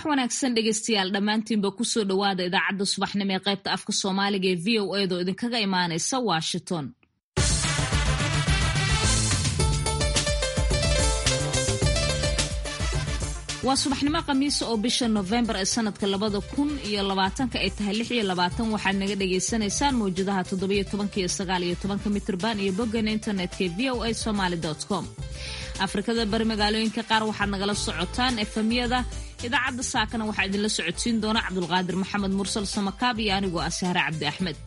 wanaagsan dhegeystayaal dhammaantiinba kusoo dhowaada idaacadda subaxnimo ee qaybta afka soomaaliga ee v o edaoo idinkaga imaanaysa washington waa subaxnimo khamiisa oo bisha nofembar ee sanadka labada kun iyo labaatanka ay tahay lix iyo labaatan waxaad naga dhagaysanaysaan mawjadaha toddobiyo tobanka iyo sagaal iyo tobanka mitrban iyo boggan internetka v o a somaly com afrikada bari magaalooyinka qaar waxaad nagala socotaan efemyada idaacadda saakana waxaa idinla socodsiin doona cabdulqaadir maxamed mursal samakaab iyo anigoo ah sahre cabdi axmed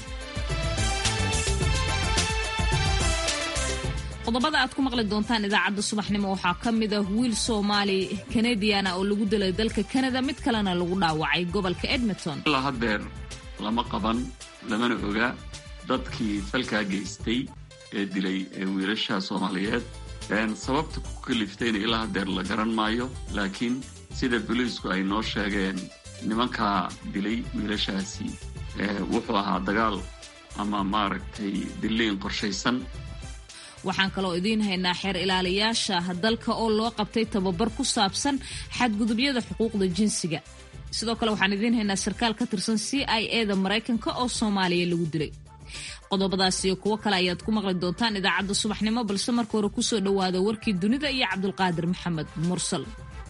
qodobada aad ku maqli doontaan idaacadda subaxnimo waxaa ka mid ah wiil soomaali kanadiana oo lagu dilay dalka kanada mid kalena lagu dhaawacay gobolka edmonton ilaa haddeer lama qaban lamana oga dadkii falkaa geystay ee dilay ee wiilasha soomaaliyeed sababta ku kaliftayna ilaa haddeer la garan maayo laakiin sida boliisku ay noo sheegeen nimankaa dilay wiilashaasi wuxuu ahaa dagaal ama maaragtay diliin qorshaysan waxaan kaloo idiin haynaa xeer ilaaliyaasha dalka oo loo qabtay tababar ku saabsan xadgudubyada xuquuqda jinsiga sidoo kale waxaan idiin haynaa sarkaal ka tirsan c i e da maraykanka oo soomaaliya lagu dilay qodobadaas iyo kuwo kale ayaad ku maqli doontaan idaacadda subaxnimo balse marka hore kusoo dhowaada warkii dunida iyo cabdulqaadir maxamed mursal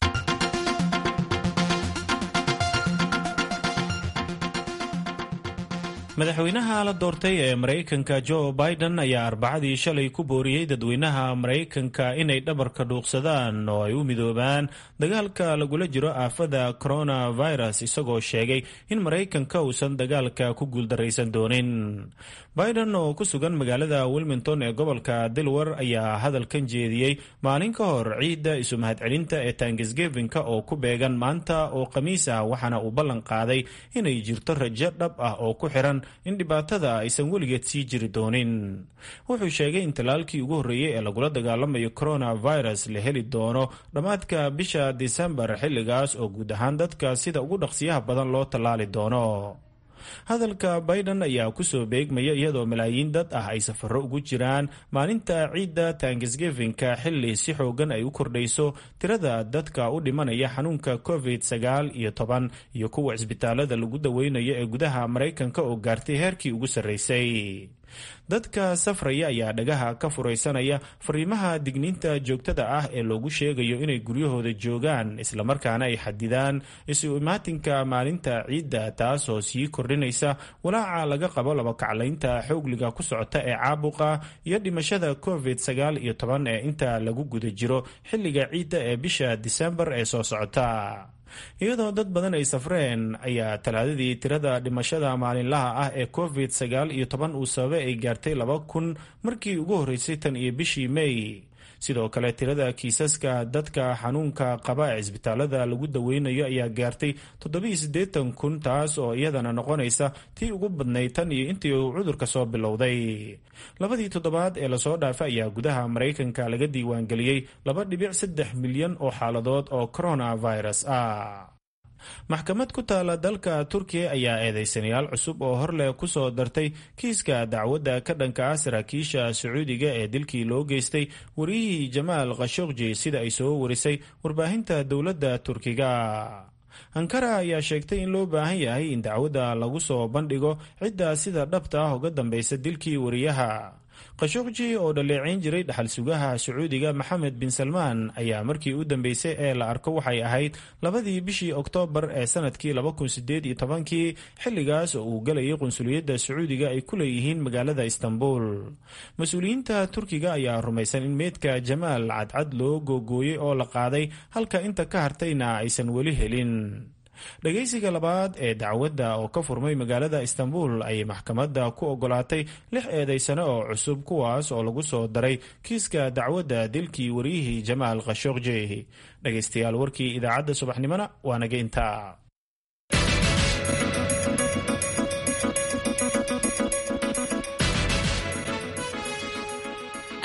madaxweynaha la doortay ee maraykanka joe biden ayaa arbacadii shalay ku booriyey dadweynaha maraykanka inay dhabarka dhuuqsadaan oo ay u midoobaan dagaalka lagula jiro aafada coronavirus isagoo sheegay in maraykanka uusan dagaalka ku guuldaraysan doonin biden oo ku sugan magaalada wilmington ee gobolka delawar ayaa hadalkan jeediyey maalin ka hor ciidda isu mahadcelinta ee tanksgevinka oo ku beegan maanta oo khamiis ah waxaana uu ballan qaaday inay jirto rajo dhab ah oo ku xiran in dhibaatada aysan weligeed sii jiri doonin wuxuu sheegay in talaalkii ugu horreeyey ee lagula dagaalamayo coronavirus la heli doono dhammaadka bisha disembar xilligaas oo guud ahaan dadka sida ugu dhaqsiyaha badan loo tallaali doono hadalka biden ayaa kusoo beegmaya iyadoo malaayiin dad ah ay safaro ugu jiraan maalinta ciidda tanksgevinka xilli si xoogan ay u kordhayso tirada dadka u dhimanaya xanuunka covid sagaal iyo toban iyo kuwa cisbitaalada lagu daweynayo ee gudaha maraykanka oo gaartay heerkii ugu sarreysay dadka safraya ayaa dhagaha ka furaysanaya fariimaha digniinta joogtada ah ee loogu sheegayo inay guryahooda joogaan islamarkaana ay xadidaan isu imaatinka maalinta ciidda taasoo sii kordhinaysa walaaca laga qabo labakaclaynta xoogliga ku socota ee caabuqa iyo dhimashada covid sagaal iyo toban ee inta lagu guda jiro xilliga ciidda ee bisha disembar ee soo socota iyadoo dad badan ay safreen ayaa talaadadii tirada dhimashada maalinlaha ah ee covid sagaal iyo toban uu sababay ay gaartay laba kun markii ugu horreysay tan iyo bishii may sidoo kale tirada kiisaska dadka xanuunka qaba ee cisbitaalada lagu daweynayo ayaa gaartay toddobiiyo siddeetan kun taas oo iyadana noqonaysa tii ugu badnayd tan iyo intii uu cudurka soo bilowday labadii toddobaad ee lasoo dhaafay ayaa gudaha maraykanka laga diiwaangeliyey laba dhibic saddex milyan oo xaaladood oo coronavirus ah maxkamad ku taala dalka turkiya ayaa eedeysanayaal cusub oo horleh kusoo dartay kiiska dacwadda ka dhanka ah saraakiisha sacuudiga ee dilkii loo geystay wariyihii jamaal khashogji sida ay soo warisay warbaahinta dowladda turkiga ankara ayaa sheegtay in loo baahan yahay in dacwadda lagu soo bandhigo cidda sida dhabta ah uga dambeysa dilkii wariyaha khashogji oo dhaleeceyn jiray dhaxal sugaha sacuudiga maxamed bin salmaan ayaa markii u dambeysay ee la arko waxay ahayd labadii bishii oktoobar ee sanadkii laba kun sideed iyo tobankii xilligaas oo uu galayay qunsuliyadda sacuudiga ay ku leeyihiin magaalada istanbul mas-uuliyiinta turkiga ayaa rumaysan in meydka jamaal cadcad loo googooyey oo la qaaday halka inta ka hartayna aysan weli helin dhagaysiga labaad ee dacwadda oo ka furmay magaalada istanbul ayay maxkamadda ku ogolaatay lix eedaysano oo cusub kuwaas oo lagu soo daray kiiska dacwadda dilkii wariyihii jamaal khashogji dhagaystayaal warkii idaacadda subaxnimona waa naga intaa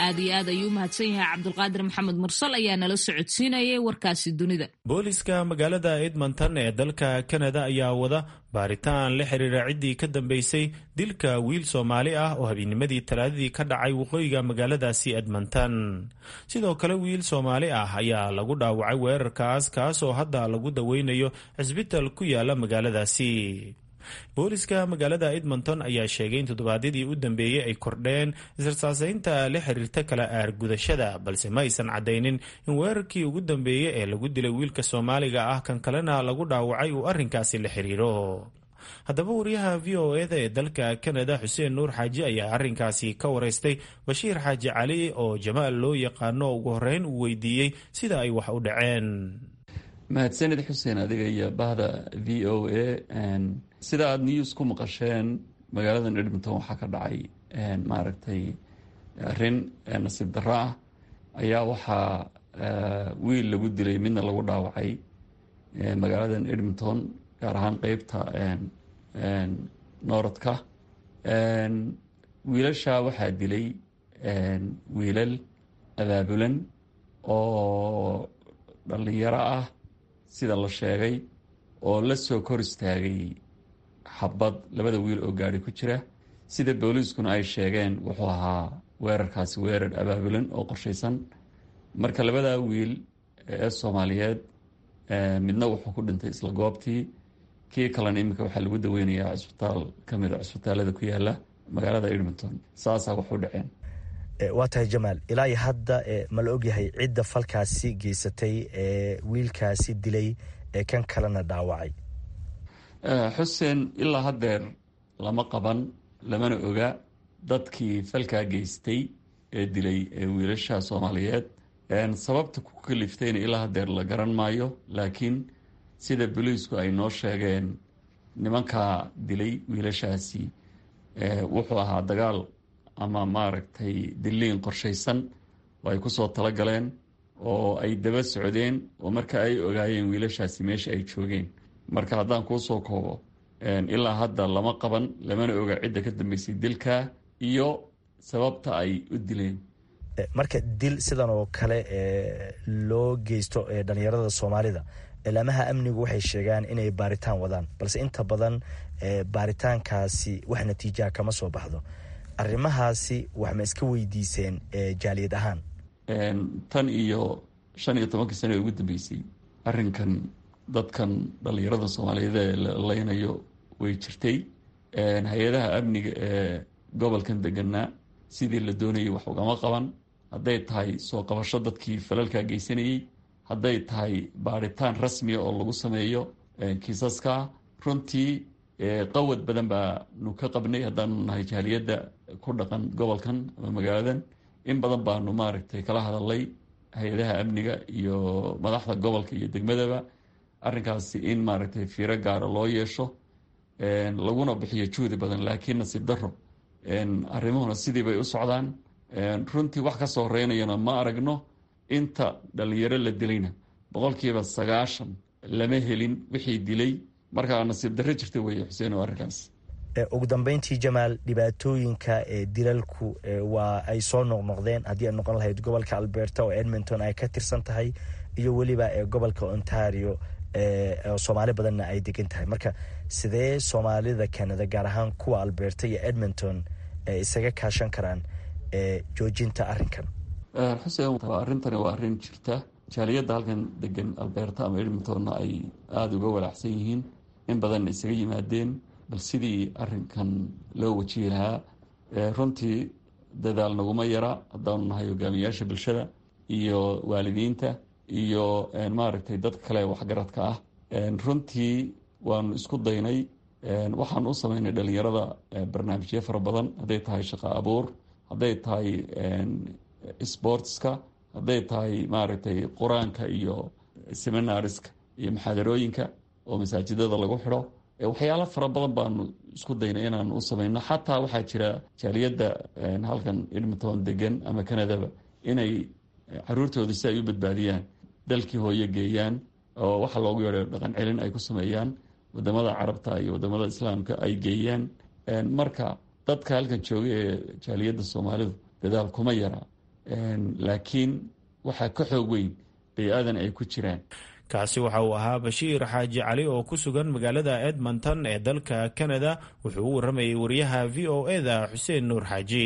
aad iyo aad ayuu u mahadsan yahay cabdulqaadir maxamed mursal ayaa nala socodsiinayay warkaasi dunida booliska magaalada edmonton ee dalka kanada ayaa wada baaritaan la xiriira ciddii ka dambeysay dilka wiil soomaali ah oo habeenimadii talaadadii ka dhacay waqooyiga magaaladaasi edmonton sidoo kale wiil soomaali ah ayaa lagu dhaawacay weerarkaas kaasoo hadda lagu daweynayo cisbital ku yaala magaaladaasi booliska magaalada edmonton ayaa sheegay in toddobaadyadii u dambeeyey ay kordheen israsaaseynta la xiriirta kala aargudashada balse ma aysan caddaynin in weerarkii ugu dambeeyey ee lagu dilay wiilka soomaaliga ah kan kalena lagu dhaawacay uu arrinkaasi la xiriiro haddaba wariyaha v o eda ee dalka kanada xuseen nuur xaaji ayaa arrinkaasi ka wareystay bashiir xaaji cali oo jamaal loo yaqaano ugu horreyn uu weydiiyey sida ay wax u dhaceen mahadsanid xuseen adiga iyo bahda v o a sida aada news ku maqasheen magaaladan edmonton waxaa ka dhacay maaragtay arrin nasiib darro ah ayaa waxaa wiil lagu dilay midna lagu dhaawacay magaaladan edmonton gaar ahaan qeybta nooradka wiilasha waxaa dilay wiilal abaabulan oo dhallinyaro ah sida la sheegay oo la soo kor istaagay xabad labada wiil oo gaari ku jira sida booliiskuna ay sheegeen wuxuu ahaa weerarkaasi weerar abaabulan oo qorshaysan marka labadaa wiil ee soomaaliyeed midna wuxuu ku dhintay isla goobtii kii kalena iminka waxaa lagu daweynayaa cisbitaal ka mid a cisbitaalada ku yaala magaalada edmonton saasaa wax u dhaceen waa tahay jamaal ilaa hadda ma la ogyahay cidda falkaasi geysatay ee wiilkaasi dilay ee kan kalena dhaawacay xuseen ilaa haddeer lama qaban lamana oga dadkii falkaa geystay ee dilay ee wiilasha soomaaliyeed sababta ku kaliftayna ilaa haddeer la garan maayo laakiin sida boliisku ay noo sheegeen nimankaa dilay wiilashaasi wuxuu ahaa dagaal ama maaragtay diliin qorshaysan oo ay kusoo talagaleen oo ay daba socdeen oo marka ay ogaayeen wiilashaasi meesha ay joogeen marka haddaan kuusoo koobo ilaa hadda lama qaban lamana oga cidda ka dambeysay dilka iyo sababta ay u dileen marka dil sidan oo kale loo geysto dhalinyarada soomaalida ilaamaha amnigu waxay sheegaan inay baaritaan wadaan balse inta badan baaritaankaasi wax natiijaha kama soo baxdo arrimahaasi wax ma iska weydiiseen jaaliyad ahaan tan iyo shan iyo tobankii sano ee ugu dambeysay arrinkan dadkan dhalinyarada soomaaliyeed ee la leynayo way jirtay hay-adaha amniga ee gobolkan deganaa sidii la doonayay wax ugama qaban hadday tahay soo qabasho dadkii falalkaa geysanayey hadday tahay baaritaan rasmiya oo lagu sameeyo kiisaska runtii qawad badan baanu ka qabnay haddaanu nahay jaaliyadda ku dhaqan gobolkan ama magaaladan in badan baanu maaragtay kala hadalay hay-adaha amniga iyo madaxda gobolka iyo degmadaba arrinkaasi in maaragtay fiiro gaara loo yeesho laguna bixiyo juhdi badan laakiin nasiib daro arrimuhuna sidii bay u socdaan runtii wax ka soo horeynayana ma aragno inta dhalinyaro la dilayna boqolkiiba sagaashan lama helin wixii dilay markaa nasiib darro jirta weeye xuseen oo arrinkaas ugu dambeyntii jamaal dhibaatooyinka dilalku waa ay soo noqnoqdeen haddii ay noqon lahayd gobolka alberta oo edmonton ay ka tirsan tahay iyo weliba gobolka ontario soomaali badanna ay degan tahay marka sidee soomaalida canada gaar ahaan kuwa alberta iyo edmonton isaga kaashan karaan joojinta arrinkan xuseen arrintani waa arrin jirta jaaliyadda halkan degan alberta ama edmontonna ay aada uga walaacsan yihiin in badanna isaga yimaadeen bal sidii arrinkan loo wajihi lahaa runtii dadaal naguma yara haddaanu nahay hogaamiyaasha bulshada iyo waalidiinta iyo maaragtay dadka kale waxgaradka ah runtii waanu isku daynay waxaanu u sameynay dhalinyarada barnaamijyo fara badan hadday tahay shaqo abuur hadday tahay sportska hadday tahay maaragtay qur-aanka iyo seminariska iyo maxaadarooyinka oo masaajidada lagu xidho waxyaalo fara badan baanu isku daynay inaanu u sameyno xataa waxaa jira jaaliyadda halkan edmonton degan ama canadaba inay caruurtooda si ay u badbaadiyaan dalkii hooyo geeyaan oo waxa loogu yeedho dhaqan celin ay ku sameeyaan wadamada carabta iyo wadamada islaamka ay geeyaan marka dadka halkan jooga ee jaaliyadda soomaalidu dadaal kuma yara laakiin waxaa ka xoog weyn bay-aadan ay ku jiraan kaasi waxa uu ahaa bashiir xaaji cali oo ku sugan magaalada edmonton ee dalka canada wuxuu u waramayay wariyaha v o eda xuseen nuur xaaji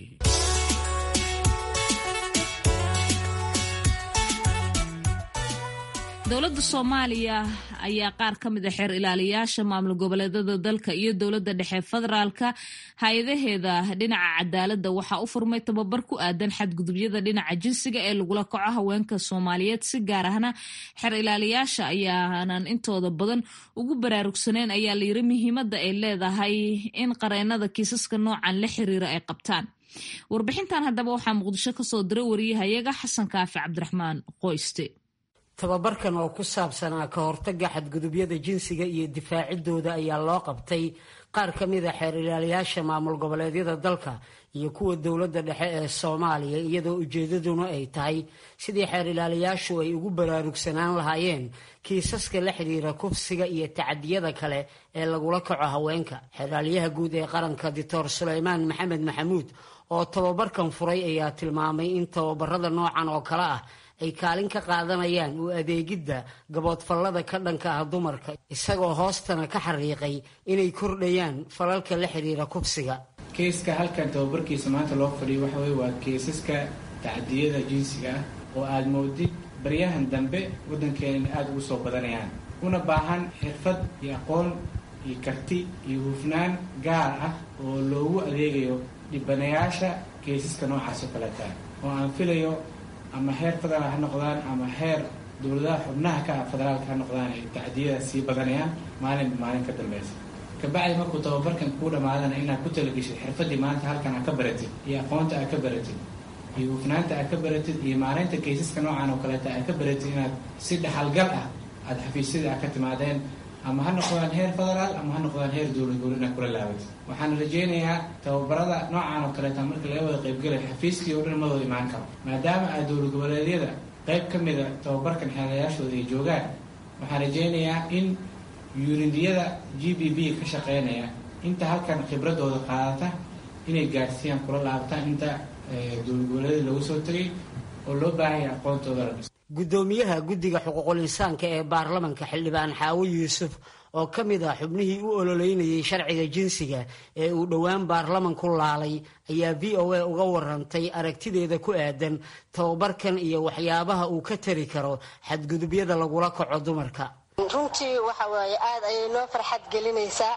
dowladda soomaaliya ayaa qaar ka mid a xeer ilaaliyaasha maamul goboleedada dalka iyo dowladda dhexe federaalka hay-adaheeda dhinaca cadaaladda waxaa u furmay tababar ku aadan xadgudubyada dhinaca jinsiga ee lagula kaco haweenka soomaaliyeed si gaar ahna xeer ilaaliyaasha ayaanan intooda badan ugu baraarugsaneyn ayaa layiri muhiimadda ay leedahay in qareenada kiisaska noocan la xiriira ay qabtaan warbixintan haddaba waxaa muqdisho kasoo diray wariyahayaga xasan kaafi cabdiraxmaan qoyste tababarkan oo ku saabsanaa ka hortagga xadgudubyada jinsiga iyo difaacidooda ayaa loo qabtay qaar ka mid a xeer ilaaliyaasha maamul goboleedyada dalka iyo kuwa dowladda dhexe ee soomaaliya iyadoo ujeedaduna ay tahay sidii xeer ilaaliyaashu ay ugu baraarugsanaan lahaayeen kiisaska la xidhiira kufsiga iyo tacadiyada kale ee lagula kaco haweenka xeeraalyaha guud ee qaranka doctor suleymaan maxamed maxamuud oo tababarkan furay ayaa tilmaamay in tababarada noocan oo kale ah ay kaalin ka qaadanayaan u adeegidda gaboodfallada ka dhanka ah dumarka isagoo hoostana ka xariiqay inay kordhayaan falalka la xidhiira kufsiga keeska halkan tababarkiisa maanta loo fadhiyo waxa weye waa keesaska tacdiyada jinsiga ah oo aada moodid baryahan dambe waddankeena aada ugu soo badanayaan una baahan xirfad iyo aqoon iyo karti iyo hufnaan gaar ah oo loogu adeegayo dhibanayaasha keesaska noocaas oo kaleeta oo aan filayo ama heer federaal ha noqdaan ama heer dowladaha xubnaha ka ah federaalka ha noqdaan ay tacdiyada sii badanayaan maalinba maalin ka dambeysa kabacdi markuu tababarkan kuu dhamaadana inaad ku talageshid xirfadii maanta halkan aad ka baratid iyo aqoonta aad ka baratid iyo hufnaanta aad ka baratid iyo maalinta kaysaska noocan oo kaleeta aad ka baratid inaad si dhaxalgal ah aada xafiisyadii aad ka timaadeen ama ha noqdaan heer federaal ama ha noqdaan heer dowlad gool inaad kula laabatid waxaan rajaynayaa tababarada noocan oo kaleeta marka laga wada qaybgalay xafiiskii oo dhan madooda imaan karo maadaama aad dowlad goboleedyada qayb ka mida tababarkan xeelayaashooda ay joogaan waxaan rajaynayaa in yuunidiyada g b b ka shaqeynaya inta halkan khibradooda qaadata inay gaadhsiiyaan kula laabtaan inta dowlad goboleedyada lagu soo tegay oo loo baahanya aqoontooda la dhiso guddoomiyaha guddiga xuquuqul insaanka ee baarlamanka xildhibaan xaawo yuusuf oo ka mid ah xubnihii u ololeynayay sharciga jinsiga ee uu dhowaan baarlamanku laalay ayaa v o a uga warantay aragtideeda ku aadan tababarkan iyo waxyaabaha uu ka tari karo xadgudubyada lagula kaco dumarka runtii waxa waaye aad ayay noo farxad gelinaysaa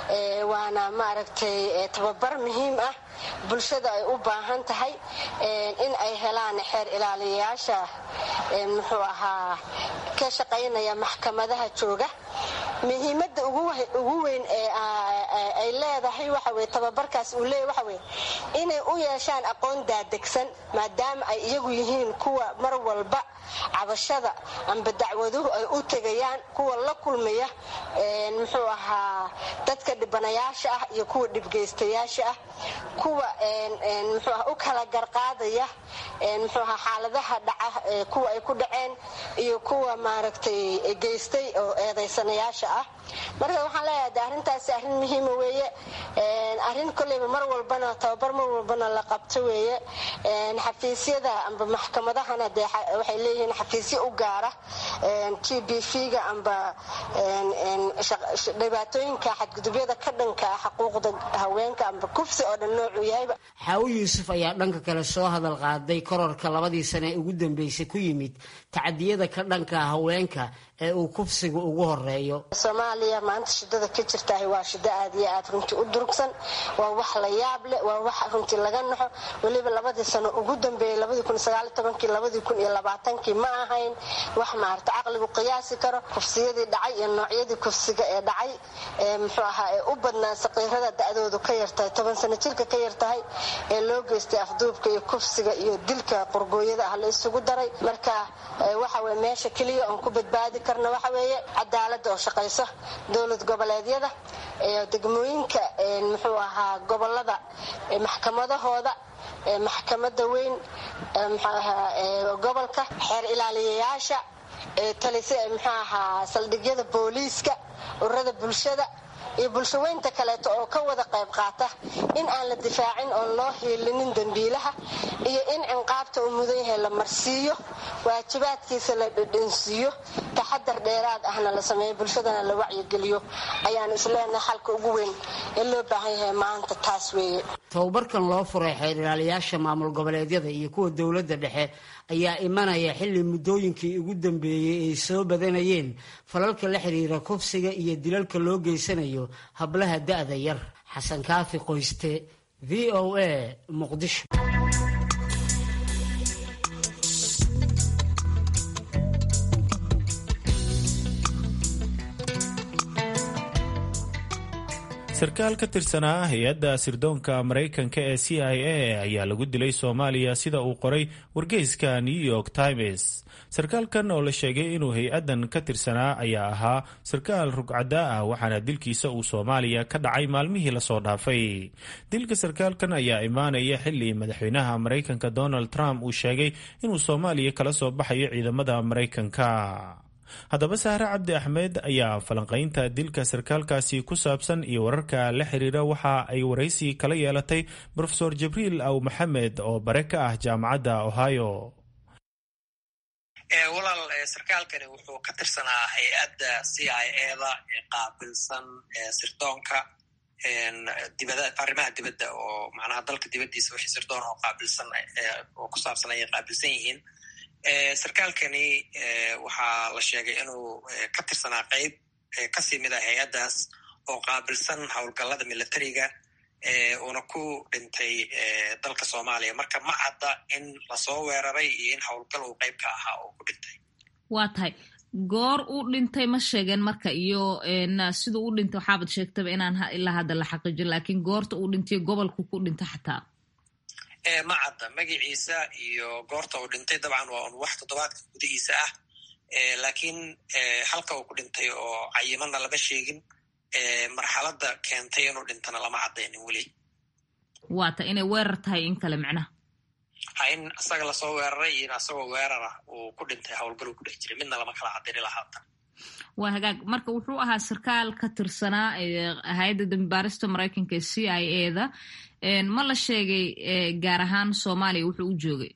waana maaragtay tababar muhiim ah bulshada ay u baahan tahay in ay helaan xeer ilaaliyayaasha muxuu ahaa ka shaqaynaya maxkamadaha jooga muhiimadda ugu weyn ee ay leedahay waxa weye tababarkaas uu leeyahy waxa weye inay u yeeshaan aqoon daadegsan maadaama ay iyagu yihiin kuwa mar walba cabashada amba dacwaduhu ay u tegayaan kuwa la kulmaya muxuu ahaa dadka dhibanayaasha ah iyo kuwa dhibgeystayaasha ah kuwa muxuu aha u kala garqaadaya muxuu aha xaaladaha dhaca kuwa ay ku dhaceen iyo kuwa maaragtay geystay oo eedaysanayaasha ah marka waxaan leeyahay de arrintaasi arrin muhiima weeye arrin kolleyba mar walbana tababar mar walbana la qabto weeye xafiisyada amba maxkamadahana dee waxay leeyihiin xafiisyo u gaara g b v-ga amba dhibaatooyinka xadgudubyada ka dhanka xuquuqda haweenka amba kufsi oo dhan noocuu yahayba xaawo yuusuf ayaa dhanka kale soo hadal qaaday kororka labadii sane ee ugu dambeysay ku yimid tacadiyada ka dhanka haweenka ee uu kufsigu ugu horeeyo soomaaliya maanta shidada ka jirtaah waa shido aad iyo aad runtii u durugsan waa wax la yaab leh waa wax runtii laga naxo weliba labadii sano ugu dambeeyey kii ma ahayn wax maarata caqligu qiyaasi karo kufsiyadii dhacay iyo noocyadii kufsiga ee dhacay muxuu ahaa ee u badnaa saqiirada da-doodu ka yartahay toban sano jirka ka yartahay ee loo geystay afduubka iyo kufsiga iyo dilka qorgooyada ah la isugu daray marka waxa weye meesha keliya oon ku badbaadi karna waxa weeye cadaalada oo shaqayso dowlad goboleedyada degmooyinka muxuu ahaa gobolada maxkamadahooda maxkamada weyn gobolka xeer ilaaliyayaasha talise muxuu ahaa saldhigyada booliiska ururada bulshada iyo bulshaweynta kaleeto oo ka wada qayb qaata in aan la difaacin oon loo hiilinin dembiilaha iyo in cinqaabta uu mudan yahay la marsiiyo waajibaadkiisa la dhedhansiiyo taxadar dheeraad ahna la sameeyo bulshadana la wacyigeliyo ayaan isleenahay xalka ugu weyn ee loo baahan yahay maanta taas weeye tababarkan loo furay xeer ilaaliyaasha maamul goboleedyada iyo kuwa dowladda dhexe ayaa imanaya xilli muddooyinkii ugu dambeeyey ay soo badanayeen falalka la xiriira kufsiga iyo dilalka loo geysanayo hablaha da'da yar xasan kaafi qoyste v o a muqdisho sarkaal ka tirsanaa hay-adda sirdoonka maraykanka ee c i a ayaa lagu dilay soomaaliya sida uu qoray wargeyska new york times sarkaalkan oo la sheegay inuu hay-addan ka tirsanaa ayaa ahaa sarkaal rugcadda ah waxaana dilkiisa uu soomaaliya ka dhacay maalmihii lasoo dhaafay dilka sarkaalkan ayaa imaanaya xili madaxweynaha maraykanka donald trump uu sheegay inuu soomaaliya kala soo baxayo ciidamada maraykanka haddaba sahre cabdi axmed ayaa falanqaynta dilka sarkaalkaasi ku saabsan iyo wararka la xiriira waxa ay waraysi kala yeelatay rofeor jibriil aw maxamed oo bare ka ah jaamacadda ohio walaal sarkaalkani wuxuu ka tirsanaa hay-adda c i eda ee qaabilsan sirdoonka arrimaha dibadda oo macnaha dalka dibaddiisa wixii sirdoon oo qaabilsan oo ku saabsan ayay qaabilsan yihiin sarkaalkani waxaa la sheegay inuu ka tirsanaa qeyb kasii mid ah hay-addaas oo qaabilsan howlgallada militariga uuna ku dhintay dalka soomaaliya marka ma cadda in lasoo weeraray iyo in howlgal uu qeyb ka ahaa oo ku dhintay waa tahay goor uu dhintay ma sheegeen marka iyo siduu u dhintay waxaabad sheegtaba inaan ilaa hadda la xaqiijin laakiin goorta uu dhintay gobolku ku dhintay xataa ma cadda magaciisa iyo goorta uu dhintay dabcan waa un wax toddobaadka gudihiisa ah laakiin halka uu ku dhintay oo cayimana lama sheegin marxaladda keentay inuu dhintana lama caddaynin weli waata inay weerar tahay in kale micnaha ha in isaga lasoo weeraray iyo in asagoo weerara uu ku dhintay howlgaluu ku dhex jiray midna lama kala caddayni lahaatan waa hagaag marka wuxuu ahaa sarkaal ka tirsanaa hay-adda dambibaarista maraykanka ee c i a da ma la sheegay gaar ahaan soomaaliya wuxuu u joogay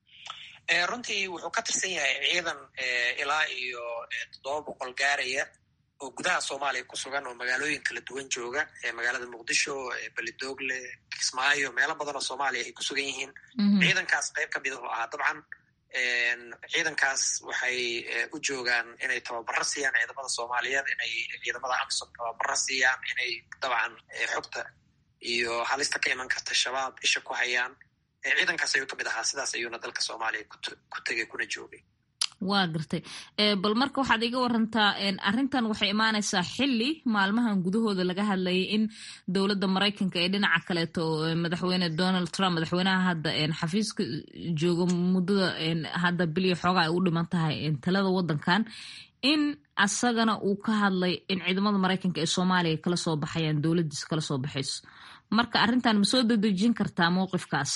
runtii wuxuu ka tirsan yahay ciidan ilaa iyo toddoba boqol gaaraya oo gudaha soomaaliya ku sugan oo magaalooyin kala duwan jooga magaalada muqdisho belidogle kismaayo meelo badan oo soomaaliya ay ku sugan yihiin ciidankaas qayb ka midahu ahaa dabcan ciidankaas waxay u joogaan inay tababaro siiyaan ciidamada soomaaliyeed inay ciidamada amsom tababaro siiyaan inay dabcan xogta iyo halista ka iman karta shabaab isha ku hayaan ciidankaas ayuu ka mid ahaa sidaas ayuuna dalka soomaaliya ku tegay kuna joogay waa gartay bal marka waxaad iga warantaa arrintan waxay imaanaysaa xili maalmahan gudahooda laga hadlayay in dowladda maraykanka ee dhinaca kaleeto madaxweyne donald trump madaxweynaha hadda xafiiska jooga muddada hadda biliyo xoogaa ay u dhiman tahay talada waddankan in asagana uu ka hadlay in ciidamada maraykanka ee soomaaliya kala soo baxayaan dowladdiisa kala soo baxayso marka arrintan ma soo dedejin kartaa mowqifkaas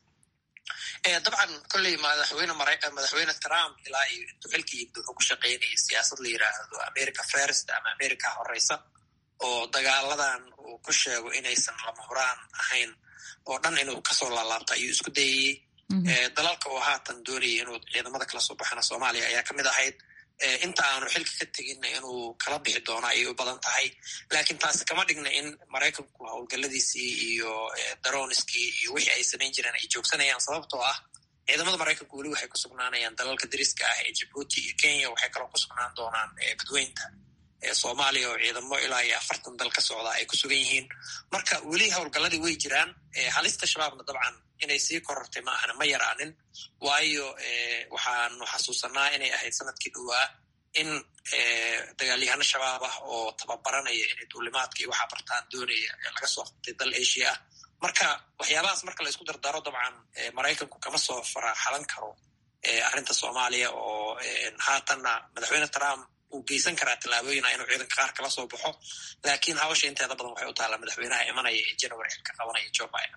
dabcan kolley madaxweyne madaxweyne trump ilaa iyo intuu xilka yimid wuxuu ku shaqaynayay siyaasad la yiraahdo america first ama america horeysa oo dagaaladan uu ku sheego inaysan lama huraan ahayn oo dhan inuu kasoo laalaabto ayuu isku dayayey dalalka uu haatan doonayay inuu ciidamada kala soo baxana soomaaliya ayaa kamid ahayd inta aanu xilka ka teginna inuu kala bixi doono ayay u badan tahay laakiin taasi kama dhigna in maraykanku howlgalladiisii iyo daroniskii iyo wixii ay samayn jireen ay joogsanayaan sababtoo ah ciidamada maraykanku weli waxay ku sugnaanayaan dalalka dariska ah ee jibuuti iyo kenya waxay kaloo ku sugnaan doonaan badweynta soomaaliya oo ciidamo ilaa iyo afartan dal ka socda ay ku sugan yihiin marka weli howlgalladii way jiraan halista shabaabna dabcan inay sii korortay ma ahna ma yaraanin waayo waxaanu xasuusanaa inay ahayd sanadkii dhowaa in dagaalyahano shabaab ah oo tababaranaya inay duulimaadka iyo waxaa bartaan doonaya laga soo qabtay dal asia ah marka waxyaabahaas marka la isku dardaro dabcan maraykanku kama soo faraxalan karo arrinta soomaaliya oo haatanna madaxweyne trump uu geysan karaa tallaabooyina inuu ciidanka qaar kala soo baxo laakiin hawsha inteeda badan waxay u taallaa madaxweynaha imanaya ee january xilka qabanaya joe biden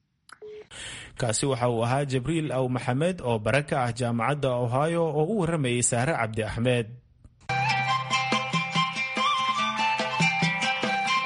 kaasi waxa uu ahaa jibriil aw maxamed oo bare ka ah jaamacadda ohio oo u warramayay saare cabdi axmed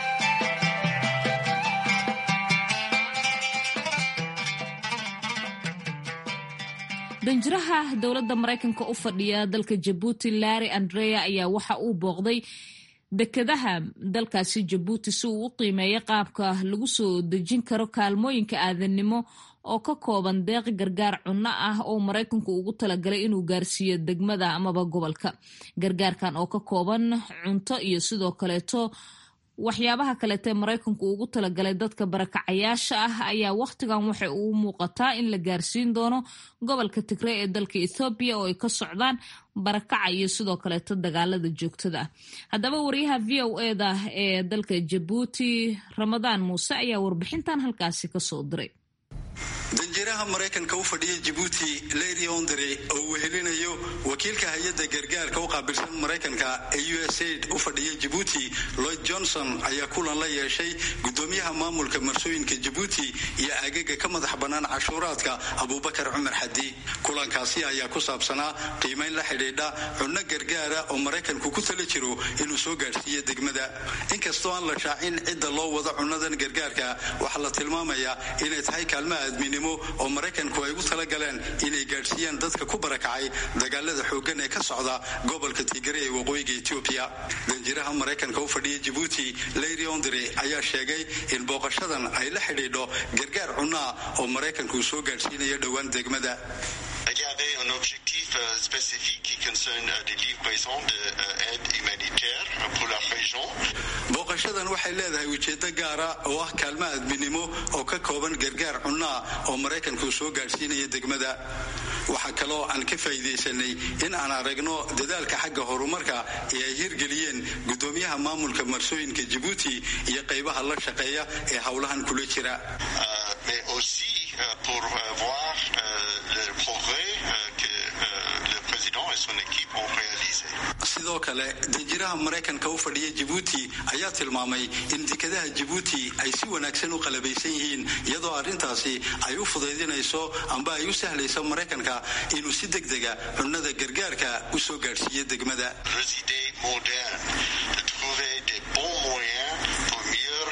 danjiraha dowladda maraykanka u fadhiya dalka jabuuti larry andrea ayaa waxa uu booqday dekedaha dalkaasi jabuuti si uu u qiimeeyo qaabka lagu soo dejin karo kaalmooyinka aadannimo oo ka kooban deeq gargaar cunno ah oo maraykanku ugu talagalay inuu gaarsiiyo degmada amaba gobolka gargaarkan oo ka kooban cunto iyo sidoo kaleeto waxyaabaha kaleete maraykanku ugu talagalay dadka barakacayaasha ah ayaa wakhtigan waxay uu muuqataa in la gaarsiin doono gobolka tigre ee dalka ethoobiya oo ay ka socdaan barakaca iyo sidoo kaleeto dagaalada joogtada ah haddaba wariyaha v o eda ee dalka jabuuti ramadaan muuse ayaa warbixintan halkaasi kasoo diray danjiraha maraykanka u fadhiya jibuuti lady ondre oo uu helinayo wakiilka hay-adda gargaarka u qaabilsan maraykanka ee u s aid u fadhiya jibuuti lloyd johnson ayaa kulan la yeeshay gudoomiyaha maamulka marsooyinka jibuuti iyo agaga ka madax bannaan cashuuraadka abuubakar cumar xadi kulankaasi ayaa ku saabsanaa qiimayn la xidhiidha cunno gargaara oo maraykanku ku tala jiro inuu soo gaadhsiiyo degmada inkastoo aan la shaacin cidda loo wado cunnadan gargaarka waxaa la tilmaamayaa inay tahay kaalmaha aadminimo oo maraykanku ay ugu talagaleen inay gaadhsiiyaan dadka ku barakacay dagaalada xooggan ee ka socda gobolka tigare ee waqooyiga etoobiya danjiraha maraykanka u fadhiya jibuuti leyri ondre ayaa sheegay in booqashadan ay la xidhiidho gargaar cunnoa oo maraykanku soo gaadhsiinayo dhowaan degmada Il y avait un objectif spécifique qui concerne des livraisons d'aide humanitaire pour la région. booqashadan waxay leedahay ujeedo gaara oo ah kaalmo aadminimo oo ka kooban gargaar cunnoa oo maraykanku soo gaadhsiinaya degmada waxaa kaloo aan ka faa'iidaysanay in aan aragno dadaalka xagga horumarka ee ay hirgeliyeen gudoomiyaha maamulka marsooyinka jibuuti iyo qaybaha la shaqeeya ee howlahan kula jira mais aussi pour voir le progrès que le président et son équipe ont réalisé. sidoo kale danjiraha maraykanka u fadhiya jibuuti ayaa tilmaamay in dekadaha jibuuti ay si wanaagsan u qalabaysan yihiin iyadoo arrintaasi ay u fudaydinayso amba ay u sahlayso maraykanka inuu si degdega cunnada gargaarka u soo gaadhsiiyo degmada Résider moderne, de trouver des bons moyens pour mieux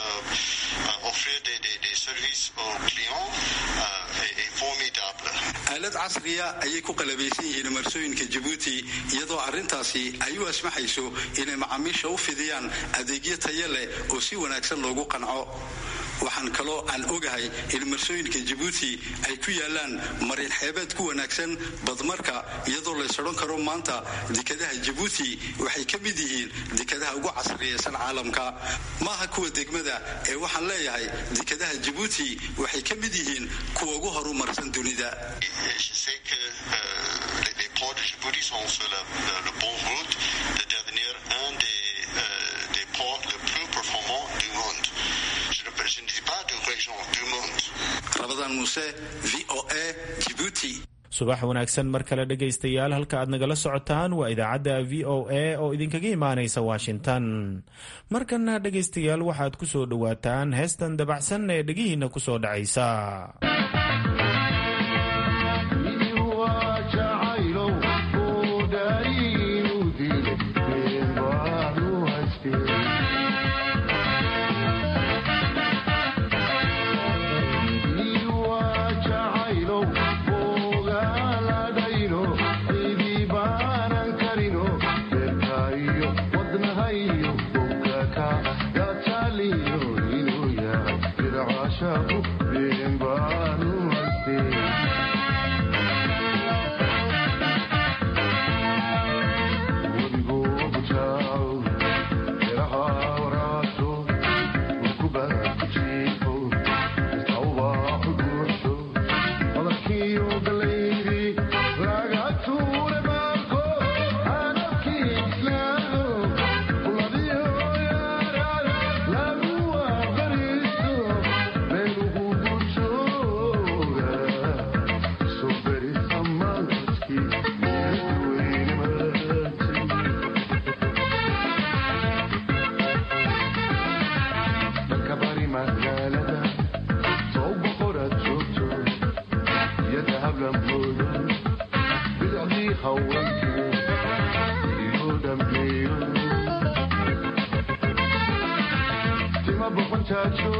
euh, offrir des, des, des services aux clients euh, est, est formidable. aalad casriya ayay ku qalabaysan yihiin marsooyinka jibuuti iyadoo arrintaasi ay u asmaxayso inay macaamiisha u fidiyaan adeegyo tayo leh oo si wanaagsan loogu qanco waxaan kaloo aan ogahay in marsooyinka jibuuti ay ku yaalaan marin xeebeed ku wanaagsan badmarka iyadoo lays odhan karo maanta dekadaha jibuuti waxay ka mid yihiin dekadaha ugu casriyaysan caalamka maaha kuwa degmada ee waxaan leeyahay dekadaha jibuuti waxay ka mid yihiin kuwa ugu horumarsan dunida Et je sais que euh, les, les ports de Djibouti sont sur la, la, la bonne route de devenir un des, euh, des ports les plus performants du monde. Je ne, je ne dis pas de région, du monde. rabadan muuse v o a jibuuti subax wanaagsan mar kale dhegaystayaal halka aad nagala socotaan waa idaacadda v o a oo idinkaga imaanaysa washington markana dhegaystayaal waxaad ku soo dhowaataan heestan dabacsan ee dhegihiinna ku soo dhacaysa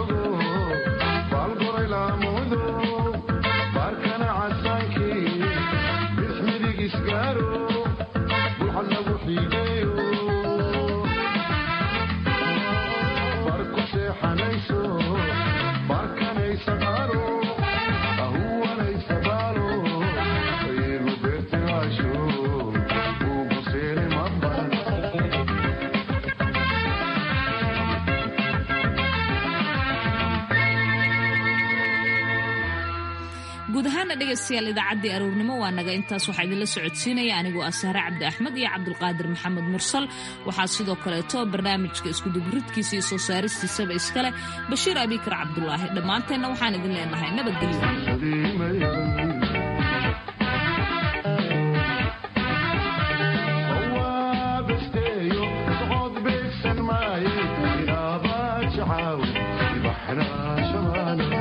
Baalgoray laamudo baarkana casaankii guud ahaana dhegaystayaal idaacaddii aroornimo waa naga intaas waxaa idinla socodsiinaya anigoo ah sahre cabdi axmed iyo cabdulqaadir maxamed mursal waxaa sidoo kaleeto barnaamijka iskuduburidkiisa iyo soo saaristiisaba iskaleh bashiir abikar cabdulaahi dhammaanteenna waxaan idin leenahay nabadgelyo بحنا شمالنا